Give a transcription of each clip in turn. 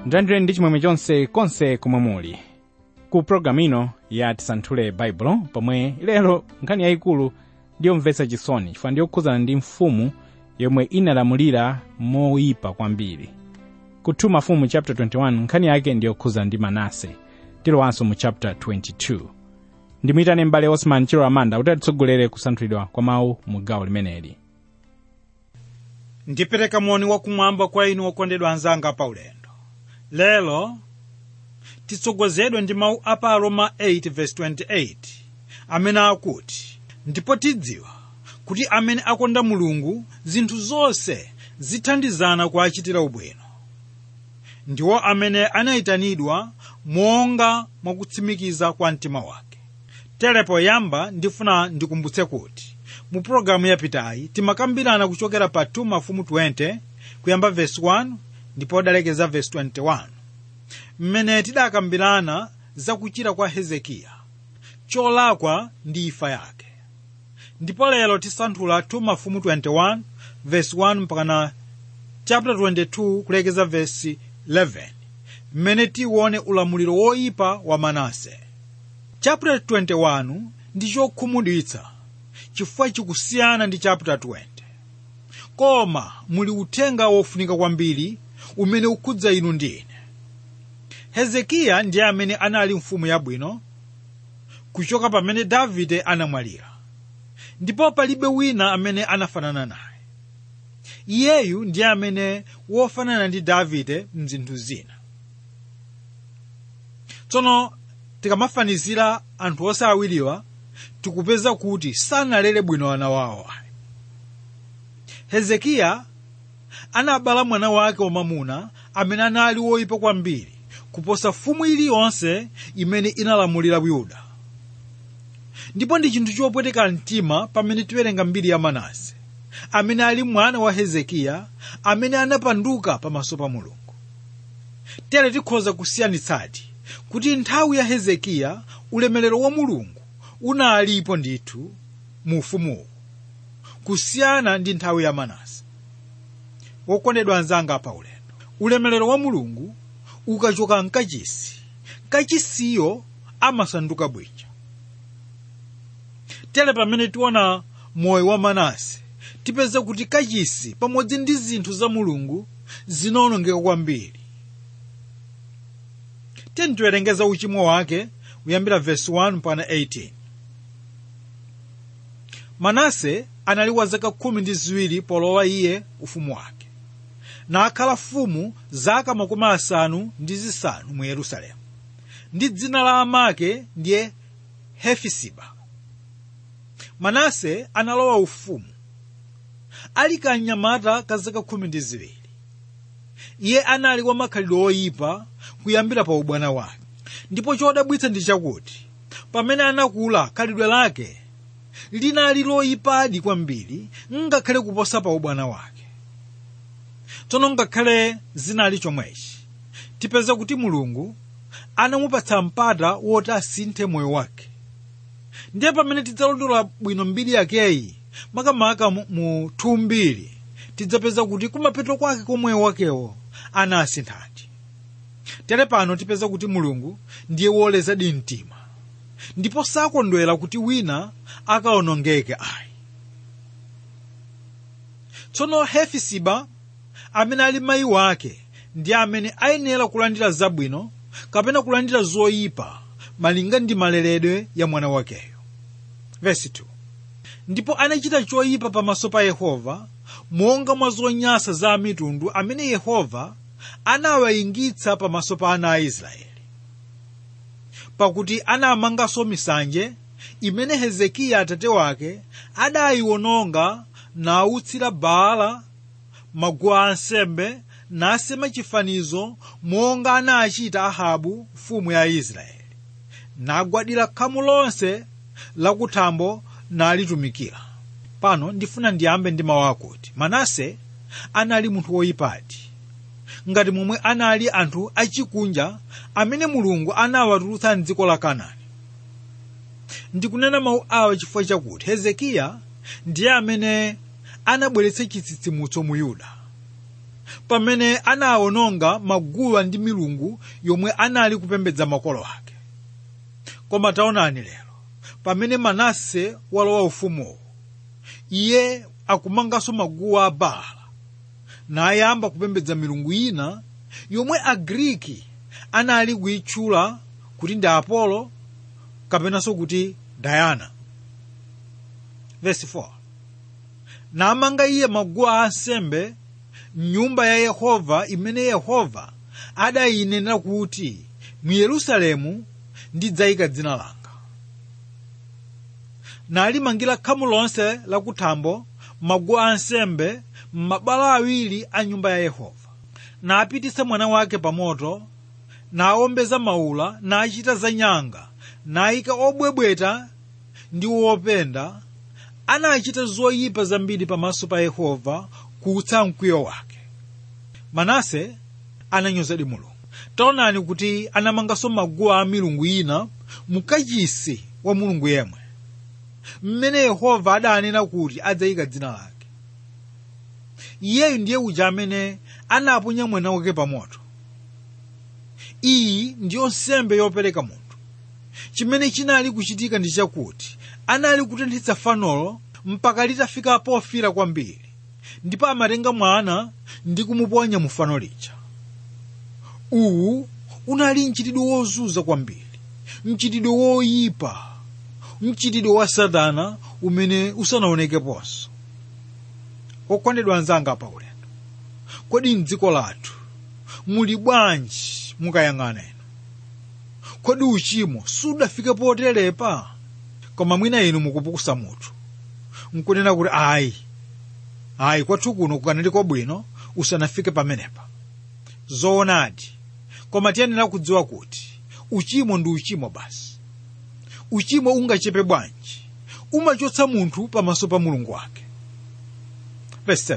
ndandire ndi chimwemwe chonse konse komwe muli ku pologalamu ino ya tisanthule baibulo pomwe lero nkhani yayikulu ndiyomvetsa chisoni chifukwa ndiyokhudzana ndi mfumu yomwe inalamulira moyipa kwambiri ku 2 mafumu chapter 21 nkhani yake ndiyokhudzana ndi manase tilowanso mu chapter 22 ndimuyitane m'bale osman chilo amanda kuti atitsogolere kusanthulidwa kwa mawu mu gawo limeneli ndipereka moni wakumwamba kwa inu okondedwa anzanga paulendo lero titsogozedwe ndi mawu a pa roma 8:28 amene akuti ndipo tidziwa kuti amene akonda mulungu zinthu zonse zithandizana kuachitira ubwino ndiwo amene anayitanidwa monga mwakutsimikiza kwa mtima wake tere poyamba ndifuna ndikumbutse kuti mu pologalamu yapitayi timakambirana kuchokera pa 2 mafumu 20 kuyamba vesi 1 ndipo odalekeza vesi 21 mmene tidakambirana za kuchira kwa hezekiya cholakwa ndi imfa yake ndipo lero tisanthula 2 mafumu 21 vesi 1 mpakana chapter 22 kulekeza vesi 11 mmene tiwone ulamuliro woyipa wa manase chapter 21 ndi chokhumudwitsa chifukwa chikusiyana ndi chapter 20 koma muli uthenga wofunika kwambiri umene ukhudza inu ndi ine hezekiya ndiye amene anali mfumu yabwino kuchoka pamene davide anamwalira ndipo palibe wina amene anafanana naye iyeyu ndiye amene wofanana ndi davide mzinthu zina tsono tikamafanizira anthu onse awiriwa tikupeza kuti sanalere bwino ana wawo hezekiya anabala mwana wake wamamuna amene anali woyipa kwambiri kuposa fumu iliyonse imene inalamulira yuda ndipo ndi chinthu chopweteka mtima pamene tiwerenga mbiri ya manase amene ali mwana wa hezekiya amene anapanduka pamaso pa mulungu tere tikhoza kusiyanitsadi kuti nthawi ya hezekiya ulemerero wa mulungu unalipo ndithu mu ufumuwu kusiyana ndi nthawi ya manase wokondedwa anzanga pa ulendo ulemerero wa mulungu ukachoka mkachisi kachisiyo amasanduka bwinja tere pamene tiona moyo wa manase tipeza kuti kachisi pamodzi ndi zinthu za mulungu zinawonongeka kwambiri tiyeni tiwerengeza uchimo wake kuyambira vesi 1 mpaka 18 manase anali wa zaka khumi ndi ziwiri polowa iye ufumu wake nakhala mfumu zaka makumi asanu ndi zisanu mu yerusalemu ndi dzina la amake ndiye hefisiba manase analowa ufumu ali kanyamata ka zaka khumi ndi ziwiri iye anali wa makhalidwe oyipa kuyambira pa ubwana wake ndipo chodabwitsa ndi chakuti pamene anakula khalidwe lake linali loyipadi kwambiri ngakhale kuposa pa ubwana wake tsono ngakhale zinali chomwechi tipeza kuti mulungu anamupatsa mpata woti asinthe moyo wake ndiye pamene tidzalondola bwino mbiri yakeyi makamaka mu thumbiri tidzapeza kuti kumapeto kwake komweyo wakewo anasinthadi tere pano tipeza kuti mulungu ndiye wolezadi mtima ndipo sakondwera kuti wina akawonongeke ayi tsono hefisiba amene ali mayi wake ndi amene ayenera kulandira zabwino kapena kulandira zoyipa malinga ndi maleredwe ya mwana wakeyo vesi 2 ndipo anachita choyipa pamaso pa yehova monga mwa zonyansa za mitundu amene yehova anawayingitsa pamaso pa ana a israeli pakuti anamanganso misanje imene hezekiya atate wake adayiwononga nawutsira baala maguwa ansembe nasema chifanizo monga anachita ahabu mfumu ya israeli nagwadira khamu lonse lakuthambo nalitumikira pano ndifuna ndiyambe ndi mawu akuti manase anali munthu woyipadi ngati momwe anali anthu achikunja amene mulungu anawatulutsa mdziko la kanaani ndikunena mawu awa chifukwa chakuti hezekiya ndiye amene anabweretsa chitsitsimutso mu yuda pamene anawononga maguwa ndi milungu yomwe anali kupembedza makolo ake koma taonani lero pamene manase walowa ufumuwo iye akumanganso maguwa a baala nayamba kupembedza milungu ina yomwe agriki anali kuyitchula kuti ndi apolo kapenanso kuti dayana verse 4 namanga iye maguwa ansembe mnyumba ya yehova imene yehova adayinenera kuti mu yerusalemu ndidzayika dzina langa nalimangira khamu lonse lakuthambo maguwa ansembe m'mabwalo awiri a nyumba ya yehova napititsa mwana wake pa moto nawombeza maula nachita zanyanga nayika obwebweta ndi wopenda anachita zoyipa zambiri pamaso pa yehova kuutsa mkwiyo wake manase ananyozadi mulungu taonani kuti anamanganso maguwa a milungu ina mukachisi wa mulungu yemwe mmene yehova adanena kuti adzayika dzina lake iyeyu ndiye uja amene anaponya mwana wake pa moto iyi ndiyo nsembe yopereka munthu chimene chinali kuchitika ndi chakuti anali kutenthetsa fanolo mpaka litafika pofira kwambiri ndipo amatenga mwana ndi kumuponya mu fano lija uwu unali mchitidwe wozunza kwambiri mchitidwe woyipa mchitidwe wa satana umene usanaonekeponso okondedwa anzanga pa ulendo kodi mdziko lathu muli bwanji mukayang'ana inu kodi uchimo sudafike poterepa koma mwina inu mukupukusa mutu nkunena kuti ayi ayi kwathu kuno kukanali kwabwino usanafike pamenepa zoonadi koma tiyenera kudziwa kuti uchimo ndi uchimo basi uchimo ungachepe bwanji umachotsa munthu pamaso pa mulungu wake verse 7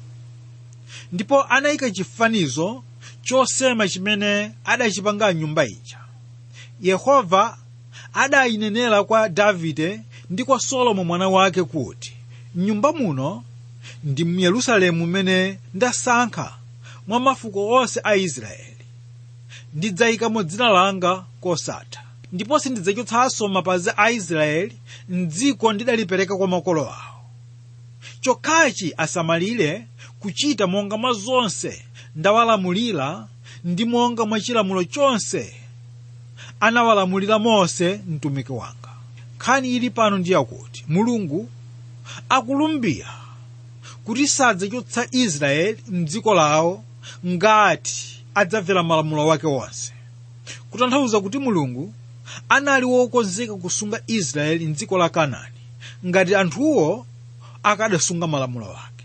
ndipo anayika chifanizo chosema chimene adachipanga nyumba ija yehova adayinenera kwa davide ndi kwa solomo mwana wake kuti mnyumba muno ndi mu yerusalemu mmene ndasankha mwa mafuko onse a israeli ndidzayikamo dzina langa kosatha ndipo sindidzachotsanso mapazi a israeli mdziko ndidalipereka kwa makolo awo chokhachi asamalire kuchita monga mwa zonse ndawalamulira ndi monga mwa chilamulo chonse anawalamulira mose mtumiki wanga nkhani ili pano ndi yakuti mulungu akulumbira kuti sadzachotsa israeli mdziko lawo ngati adzamvera malamulo wake wonse kutanthauza kuti mulungu anali wokonzeka kusunga israeli mdziko la kanaani ngati anthuwo akadasunga malamulo ake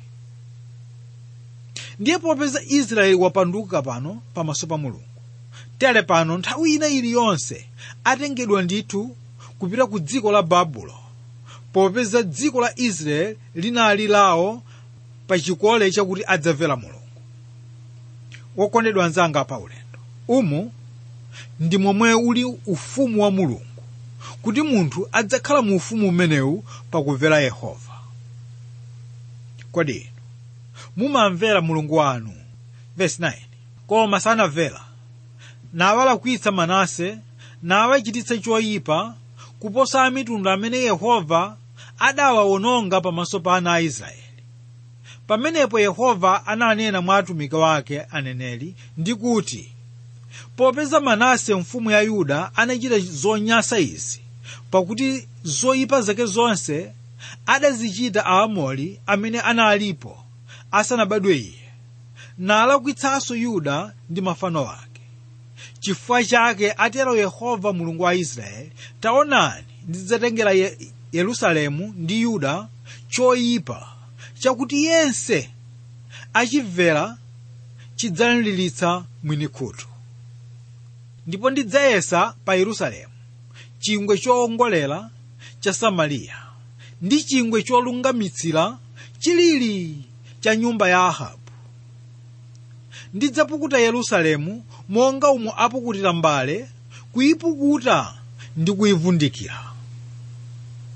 ndiye popeza israeli wapanduka pano pamaso pa mulungu tere pano nthawi ina iliyonse atengedwa ndithu kupita ku dziko la babulo popeza dziko la israeli linali lawo pa chikole chakuti adzamvera mulungu wokondedwa anzanga pa ulendo umu ndi momwe uli ufumu wa mulungu kuti munthu adzakhala mu ufumu umenewu pakumvera yehova kodi inu mumamvera mulungu wanu verse 9 koma sanamvera nawalakwitsa manase nawachititsa choyipa kuposa amitundu amene yehova adawawononga pamaso pa ana a israeli pamenepo yehova ananena mwa atumiki wake aneneri ndi kuti popeza manase mfumu ya yuda anachita zonyansa izi pakuti zoyipa zake zonse adazichita aamori amene analipo asanabadwe iye nalakwitsanso yuda ndi mafano ake chifukwa chake atero yehova mulungu wa israeli taonani ndidzatengera Ye- yerusalemu ndi yuda choyipa chakuti yense achimvera chidzalilitsa mwini khutu ndipo ndidzayesa pa yerusalemu chingwe chowongolera cha samariya ndi chingwe cholungamitsira chilili cha nyumba ya ahabu ndidzapukuta yerusalemu monga umo apukutira mbale kuyipukuta ndi kuyivundikira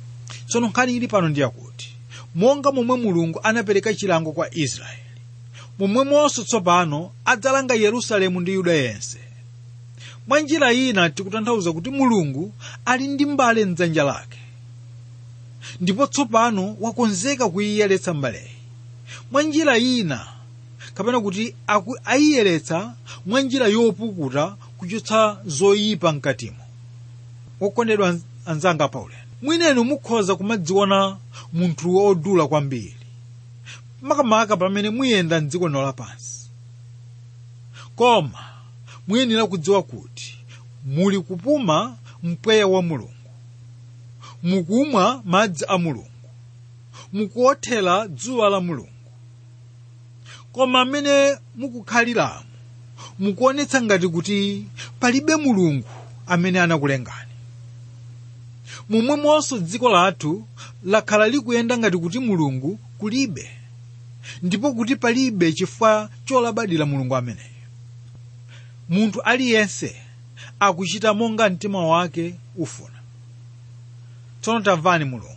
tsono nkhani ili pano ndi yakuti monga momwe mulungu anapereka chilango kwa israeli momwemonso tsopano adzalanga yerusalemu ndi yuda yense mwa njira ina tikutanthauza kuti mulungu ali ndi mbale mdzanja lake ndipo tsopano wakonzeka kuyiyeretsa mbaleyi mwa njira ina kapena kuti aku- ayiyeretsa mwa njira yopukuta kuchotsa zoyipa mkatimo wokondedwa anz- anzanga paulendo mwinenu mukhoza kumadziona munthu wodula kwambiri makamaka pamene muyenda mdziko lino lapansi koma muyenera kudziwa kuti muli kupuma mpweya wa mulungu mukumwa madzi a mulungu mukuothera dzuwa la mulungu koma amene mukukhaliramo mukuonetsa ngati kuti palibe mulungu amene anakulengani momwemonso dziko lathu lakhala likuyenda ngati kuti mulungu kulibe ndipo kuti palibe chifukwa cholabadira mulungu ameneyo munthu aliyense akuchita monga mtima wake ufuna tsono tamvani mulungu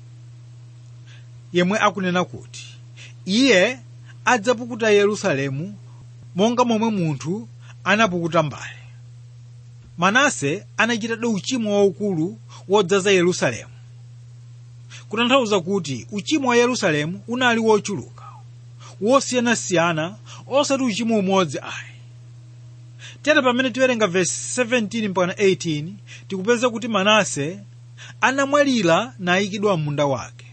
yemwe akunena kuti iye adzapukuta yerusalemu monga momwe munthu anapukuta mbale manase anachitadi uchimo waukulu wodzaza yerusalemu kutanthauza kuti uchimo wa yerusalemu unali wochuluka wosiyanasiyana osati uchimo umodzi ayi tere pamene tiwerenga vesi 17 mpaka 18 tikupeza kuti manase anamwalira nayikidwa munda wake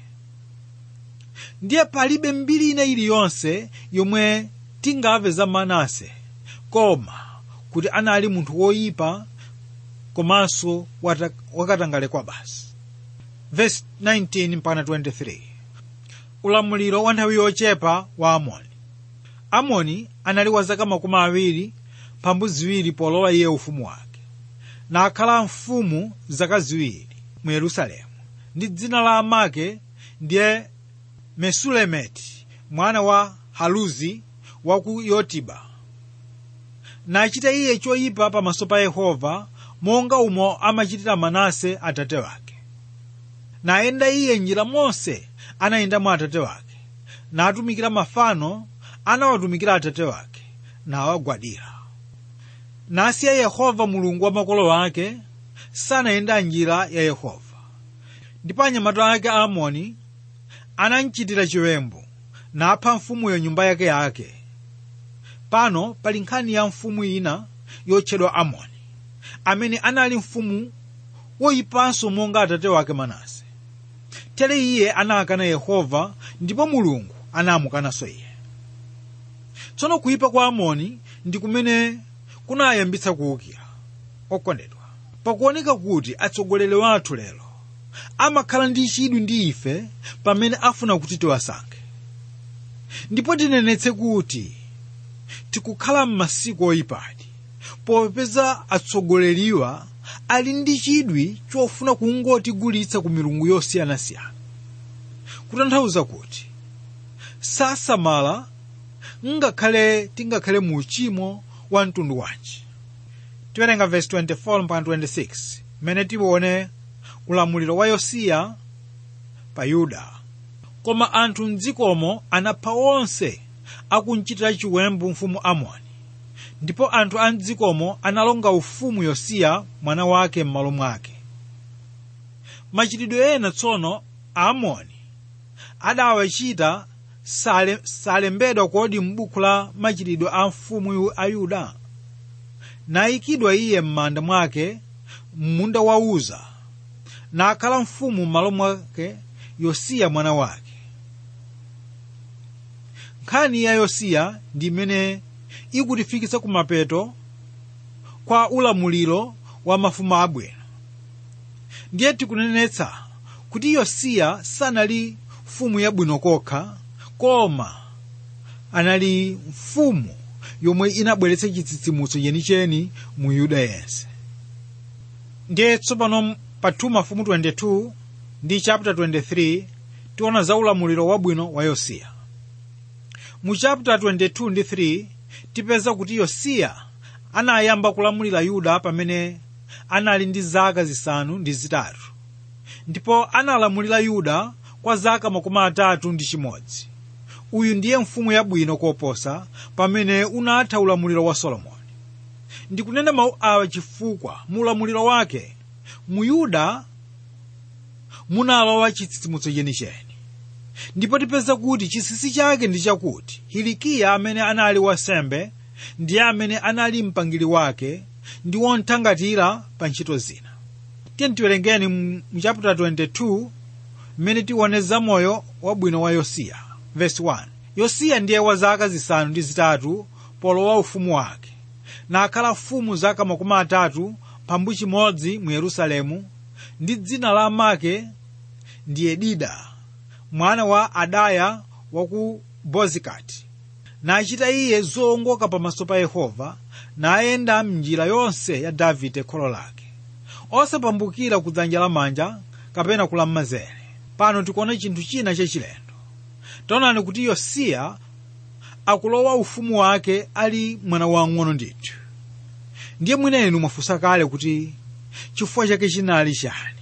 ndiye palibe mbiri ina iliyonse yomwe tingamve za manase koma kuti anali munthu woyipa komanso wata- wakatangale kwa basi vesi 19 mpaka 23 ulamuliro wa nthawi yochepa wa amoni amoni anali wa zaka makumi awiri pambu ziwiri polowa iye ufumu wake nakhala mfumu zaka ziwiri mu yerusalemu ndi dzina la amake ndiye mesulemeti mwana wa haluzi wa ku yotiba nachita iye choyipa pamaso pa yehova monga umo amachitira manase atate wake nayenda iye njira monse anayendamo atate wake natumikira mafano anawatumikira atate wake nawagwadira nasiya yehova mulungu wa makolo ake sanayenda njira ya yehova ndipo anyamata ake aamoni anamchitira chiwembu napha mfumuyo nyumba yake yake pano pali nkhani ya mfumu ina yotchedwa amoni amene anali mfumu woyipanso monga atate wake manase tere iye anakana yehova ndipo mulungu anamukananso iye tsono kuyipa kwa amoni ndi kumene kunayambitsa kuwukira okondedwa pakuoneka kuti atsogoleri wathu lero amakhala ndi chidwi ndi ife pamene afuna kuti tiwasankhe ndipo tinenetse kuti tikukhala m'masiku oyipadi popeza atsogoleriwa ali ndi chidwi chofuna kungotigulitsa ku milungu yosiyanasiyana kutanthauza kuti sasamala ngakhale tingakhale mu uchimo wa mtundu wanji tiwerenga verse 24 mpaka 26 mmene tiwone ulamuliro wa yosiya pa yuda koma anthu mdzikomo anapha onse akunchitira chiwembu mfumu amoni ndipo anthu a mdzikomo analonga ufumu yosiya mwana wake m'malo mwake machitidwe ena tsono aamoni adawachita sale, salembedwa kodi m'buku la machitidwe a mfumu a yuda nayikidwa iye m'manda mwake m'munda wa uza nakhala mfumu m'malo mwake yosiya mwana wake nkhani ya yosiya ndi imene ikutifikitsa kumapeto kwa ulamuliro wa mafumu abwino ndiye tikunenetsa kuti yosiya sanali mfumu yabwino kokha koma anali mfumu yomwe inabweretsa chitsitsimutso chenicheni mu yuda yense ndiye tsopano pa 2 mafumu 22 ndi chapter 23 tiona za ulamuliro wabwino wa yosiya mu chapter 22 ndi 3 tipeza kuti yosiya anayamba kulamulira yuda pamene anali ndi zaka zisanu ndi zitatu ndipo analamulira yuda kwa zaka makumi atatu ndi chimodzi uyu ndiye mfumu yabwino koposa pamene unatha ulamuliro wa solomoni ndikunena mawu awa chifukwa mu ulamuliro wake mu yuda munalowa chitsitsimutso chenicheni ndipo tipeza kuti chinsinsi chake ndi chakuti hilikiya amene anali wasembe ndiye amene anali mpangili wake ndi wonthangatira pa ntchito zina tiye tiwerengeni mu chapter 22 mmene tione zamoyo wabwino wa yosiya verse 1 yosiya ndiye wa zaka zisanu ndi zitatu polowa ufumu wake nakhala mfumu zaka makumi atatu pambu chimodzi mu yerusalemu ndi dzina la amake ndi yedida mwana wa adaya wa ku bozikati nachita iye zowongoka pamaso pa yehova nayenda mnjira yonse ya davide kholo lake osapambukira ku dzanja lamanja kapena kulamazere pano tikuona chinthu china chachilendo taonani kuti yosiya akulowa ufumu wake ali mwana wang'ono ndithu ndiye mwinenu mwafunsa kale kuti chifukwa chake chinali chani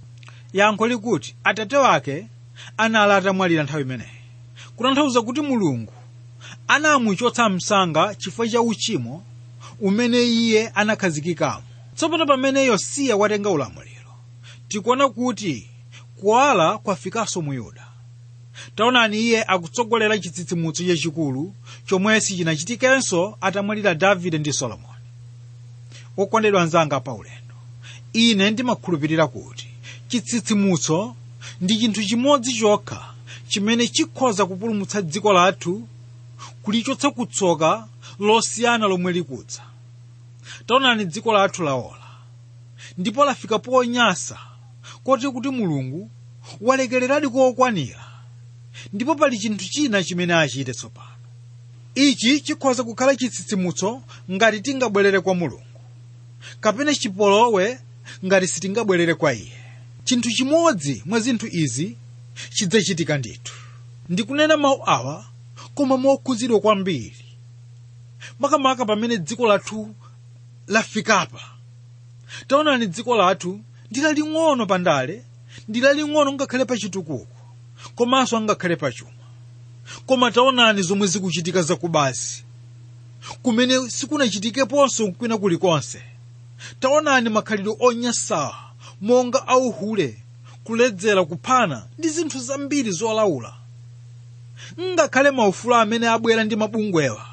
yankho likuti atate wake anali atamwalira nthawi imeneyi kutanthauza kuti mulungu anamuchotsa msanga chifukwa cha uchimo umene iye anakhazikikamo tsopano pamene yosiya watenga ulamuliro tikuona kuti kuwala kwafikanso mu yuda taonani iye akutsogolera chitsitsimutso chachikulu chomwe sichinachitikenso atamwalira davide ndi solomoni wokondedwa anzanga paulendo ine ndimakhulupirira kuti chitsitsimutso ndi chinthu chimodzi chokha chimene chikhoza kupulumutsa dziko lathu kulichotsa kutsoka losiyana lomwe likudza taonani dziko lathu laola ndipo lafika ponyasa koti kuti mulungu walekereradi kokwanira ndipo pali chinthu china chimene achite tsopano ichi chikhoza kukhala chitsitsimutso ngati tingabwerere kwa mulungu kapena chipolowe ngati sitingabwerere kwa iye chinthu chimodzi mwa zinthu izi chidzachitika ndithu ndikunena mawu awa koma mokhudzidwa kwambiri makamaka pamene dziko lathu lafikapa taonani dziko lathu ndi laling'ono pandale ndi laling'ono ngakhale pa chitukuko komanso angakhale pa chuma koma taonani zomwe zikuchitika zakubazi kumene sikunachitikeponso kwina kulikonse taonani makhalidwe onyansawa monga auhule kuledzera kuphana ndi zinthu zambiri zolaula ngakhale maufulu amene abwera ndi mabungwewa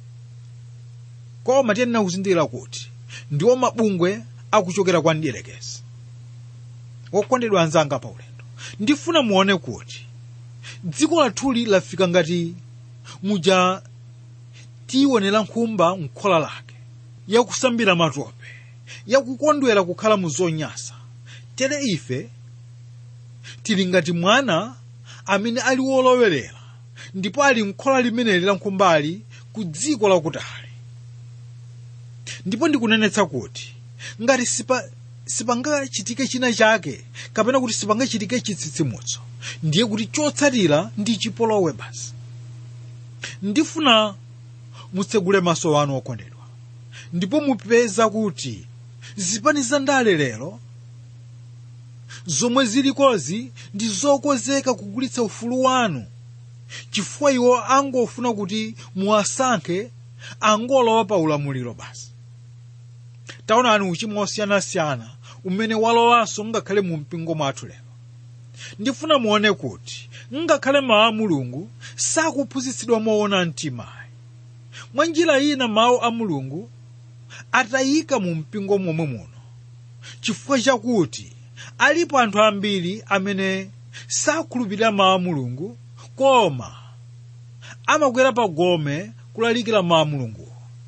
koma tiyenera kuzindikira kuti ndiwo mabungwe akuchokera kwa mdierekezi wokondedwa anzanga pa ulendo ndifuna muone kuti dziko lathuli lafika ngati muja tionera nkhumba mkhola lake yakusambira matope yakukondwera kukhala mu zonyasa tere ife tili ngati mwana amene ali wolowerera ndipo ali mkhola limeneli la nkhumbali ku dziko lakutali ndipo ndikunenetsa kuti ngati sipa sipangachitike china chake kapena kuti sipangachitike chitsitsimutso ndiye kuti chotsatira ndi chipolowe basi ndifuna mutsegule maso anu okondedwa ndipo mupeza kuti zipani za ndale lero zomwe zilikozi ndi zokonzeka kugulitsa ufulu wanu chifukwa iwo angofuna kuti muwasankhe angolowa pa ulamuliro basi taonani uchimo osiyanasiyana umene walowanso ngakhale mu mpingo mwathu lero ndifuna muone kuti ngakhale mawu a mulungu sakuphunzitsidwa moona mtimayi mwa njira ina mawu a mulungu atayika mu mpingo momwe muno chifukwa chakuti alipo anthu ambiri amene sakhulupirira mawu a mulungu koma amakwera pa gome kulalikira mawu a mulunguwo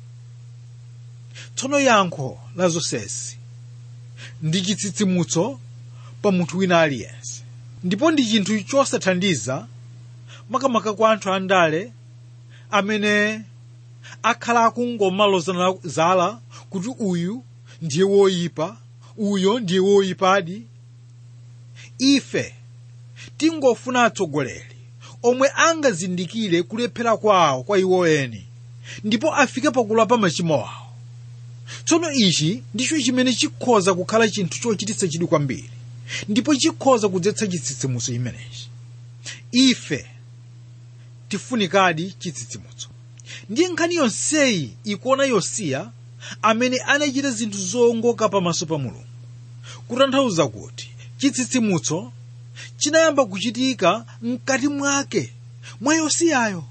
tsono yankho la zonsezi ndi chitsitsimutso pa munthu wina aliyense ndipo ndi chinthu chosathandiza makamaka kwa anthu andale amene akhala akungomaloza zala kuti uyu ndiye woyipa uyo ndiye woyipadi ife tingofuna atsogoleri omwe angazindikire kulephera kwawo kwa iwo eni ndipo afike pakulapa machimo awo tsono ichi ndicho chimene chikhoza kukhala chinthu chochititsa chidwi kwambiri ndipo chikhoza kudzetsa chitsitsimutso imenechi ife tifunikadi chitsitsimutso ndiye nkhani yonseyi ikuona yosiya amene anachita zinthu zongoka pamaso pa mulungu kutanthauza kuti chitsitsimutso chinayamba kuchitika mkati mwake mwa yosiyayo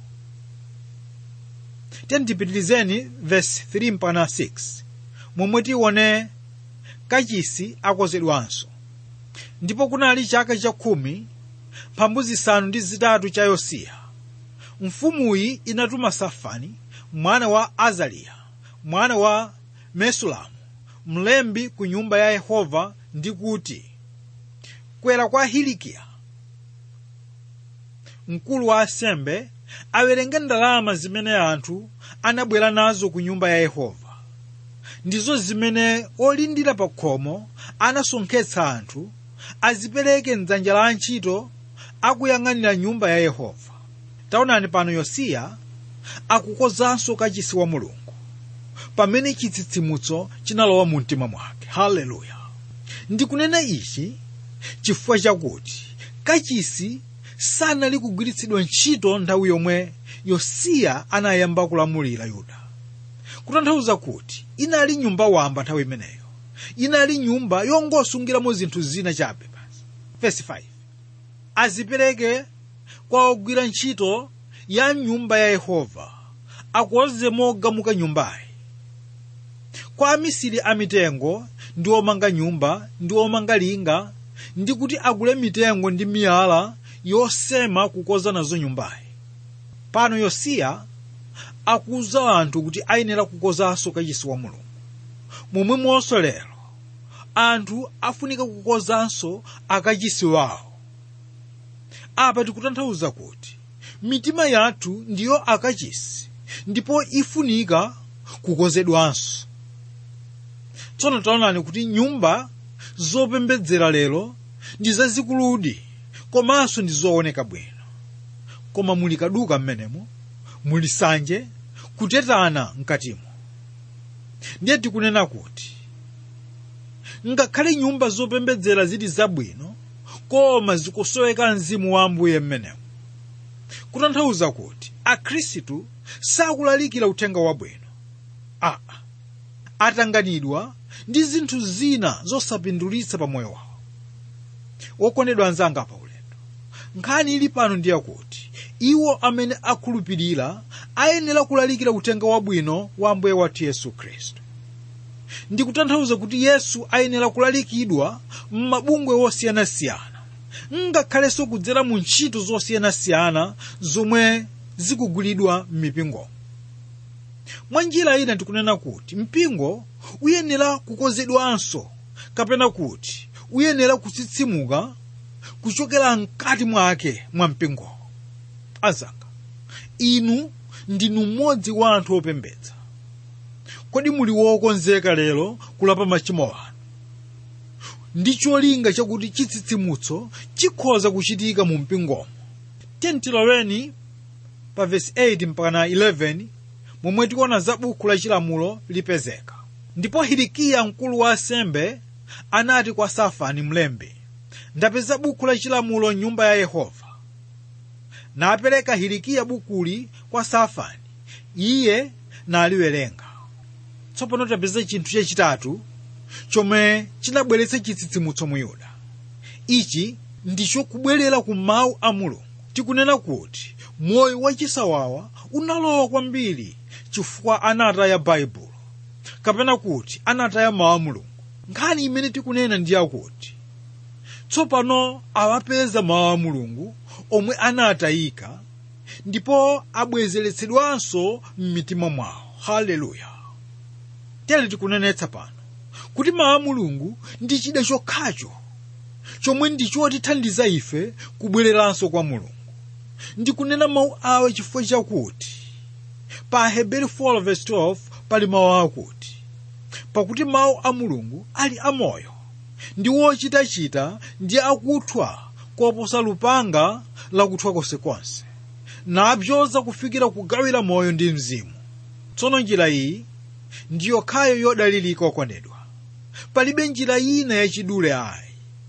tiyendipitirizeni verse 3 mpaka 6 momwe tione kachisi akozedwanso ndipo kunali chaka chakhumi mphambu zisanu ndi zitatu cha yosiya mfumuyi inatuma safani mwana wa azariya mwana wa mesulamu mlembi ku nyumba ya yehova ndi kuti kwera kwa hilikiya mkulu wa asembe awerenge ndalama zimene anthu anabwera nazo ku nyumba ya yehova ndizo zimene olindira pa khomo anasonkhetsa anthu azipereke mdzanja la antchito akuyang'anira nyumba ya yehova taonani pano yosiya akukozanso kachisi wa mulungu pamene chitsitsimutso chinalowa mu mtima mwake haleluya ndikunena ichi chifukwa chakuti kachisi sanali kugwiritsidwa ntchito nthawi yomwe yosiya anayamba kulamulira yuda kutanthauza kuti inali nyumba wamba nthawi imeneyo inali nyumba yongosungiramo zinthu zina chabe basi verse 5 azipereke kwa ogwira ntchito ya nyumba ya yehova akonze mogamuka nyumbayi kwa amisiri amitengo ndi omanga nyumba ndi omanga linga ndi kuti agule mitengo ndi miyala yosema kukoza nazo nyumbayi pano yosiya akuwuza anthu kuti ayenera kukozanso kachisi wa mulungu momwemonso lero anthu afunika kukozanso akachisi wawo apa tikutanthauza kuti mitima yathu ndiyo akachisi ndipo ifunika kukozedwanso tsono taonani kuti nyumba zopembedzera lero ndi zazikuludi komanso ndi zooneka bwino koma muli kaduka mmenemo muli sanje kutetana mkatimo ndiye tikunena kuti ngakhale nyumba zopembedzera zili zabwino koma zikusoweka mzimu wa ambuye mmenemo kutanthauza kuti akhristu sakulalikira uthenga wabwino aa atanganidwa ndi zinthu zina zosapindulitsa pa moyo wawo wokondedwa anzanga pa ulendo nkhani ili pano ndiye kuti iwo amene akhulupirira ayenera kulalikira uthenga wabwino wa ambuye wathu yesu khristu ndikutanthauza kuti yesu ayenera kulalikidwa m'mabungwe wosiyanasiyana ngakhalenso kudzera mu ntchito zosiyanasiyana zomwe zikugwiridwa m'mipingomo mwa njira ina tikunena kuti mpingo uyenera kukozedwanso kapena kuti uyenera kutsitsimuka kuchokera mkati mwake mwa mpingowo azanga inu ndinu mmodzi wa anthu opembedza kodi muli wokonzeka lero kulapa machimo anu ndi cholinga chakuti chitsitsimutso chikhoza kuchitika mu mpingomo tentiloweni pa vesi 8 mpaka 11 momwe tikuona za buku la chilamulo lipezeka ndipo hilikiya mkulu wa asembe anati kwa safani mlembi ndapeza buku la chilamulo nyumba ya yehova napereka hilikiya bukuli kwa safani iye naliwerenga tsopano tapeza chinthu chachitatu chomwe chinabweretsa chitsitsimutso mu yuda ichi ndicho kubwerera ku mawu a mulungu tikunena kuti moyo wachisawawa unalowa kwambiri chifukwa anataya baibulo kapena kuti anataya mawu a mulungu nkhani imene tikunena ndi yakuti tsopano awapeza mawu a mulungu omwe anatayika ndipo abwezeretsedwanso m'mitima mwawo haleluya tere tikunenetsa pano kuti mawu a mulungu ndi chida chokhacho chomwe ndichotithandiza ife kubwereranso kwa mulungu ndikunena mawu awo chifukwa chakuti pa heberi 4:12 pali mawu akuti pakuti mawu a mulungu ali amoyo ndi wochitachita ndi akuthwa koposa lupanga lakuthwa konsekonse nabzoza kufikira kugawira moyo ndi mzimu tsono njira iyi ndi yokhayo yodalirika okondedwa palibe njira ina yachidule ayi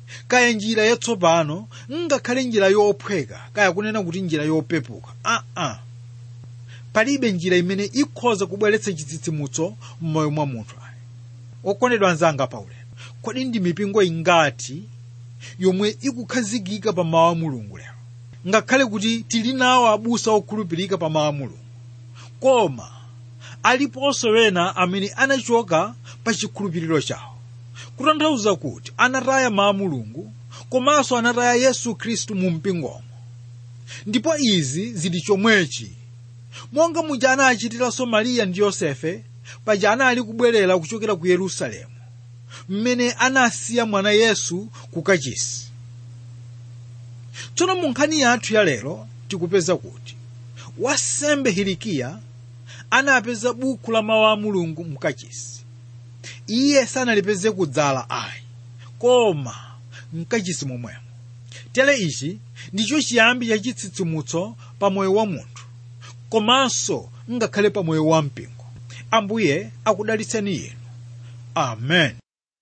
kaya njira yatsopano ngakhale njira yophweka kaya kunena kuti njira yopepuka aa uh -uh. palibe njira imene ikhoza kubweretsa chitsitsimutso m'moyo mwa munthu ayi okondedwa anzanga paulendo kodi ndi mipingo ingati yomwe ikukhazikika pa mawu a mulungu lero ngakhale kuti tili nawo abusa okhulupirika pa mawu a mulungu koma aliponso wena amene anachoka pa chikhulupiriro chawo kutanthauza kuti anataya mawu a mulungu komanso anataya yesu khristu mu mpingomo ndipo izi zili chomwechi monga muja anachitiranso mariya ndi yosefe paja anali kubwerera kuchokera ku yerusalemu mmene anasiya mwana yesu ku kachisi tsono mu nkhani yathu ya lero tikupeza kuti wasembe hilikiya anapeza buku la mawu a mulungu mkachisi iye sanalipeze kudzala ayi koma mkachisi momwemo tere ichi ndicho chiyambi cha chitsitsimutso pa moyo wa munthu komanso ngakhale pa moyo wa mpingo ambuye akudalitseni inu amen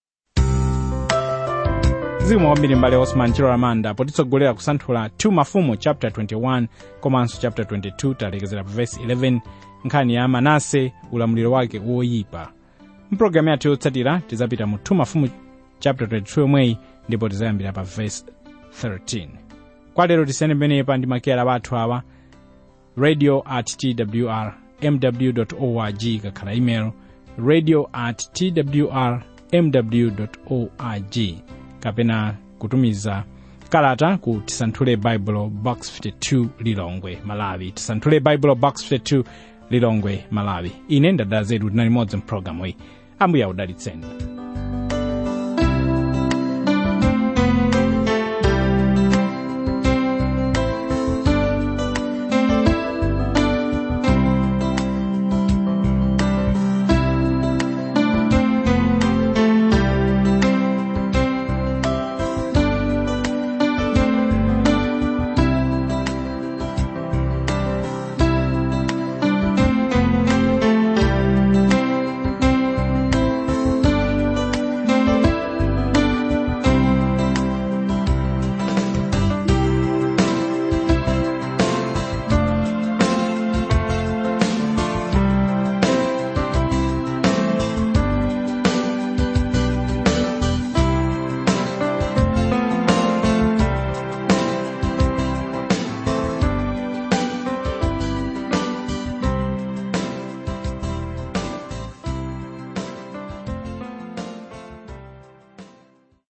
zikomo kwambiri mbale osman chilo lamanda potitsogolera kusanthula 2 mafumu chapter 21 komanso chapter 22 talekezera pa verse 11 nkhani ya manase ulamuliro wake woyipa mpulogalamu yathu yotsatira tizapita mu 2 mafumu chapter 22 yomweyi ndipo tizayambira pa verse 13 kwa lero tisiyane pamenepa ndi makeyala wathu awa radio at twr mw org kakhala email radio at twr mw org kapena kutumiza kalata ku tisanthule bible box 52 lilongwe malawi tisanthule bible box 52 lilongwe malawi ine ndadala zedu tinali modzi mpulogalamu iyi ambuye akudalitseni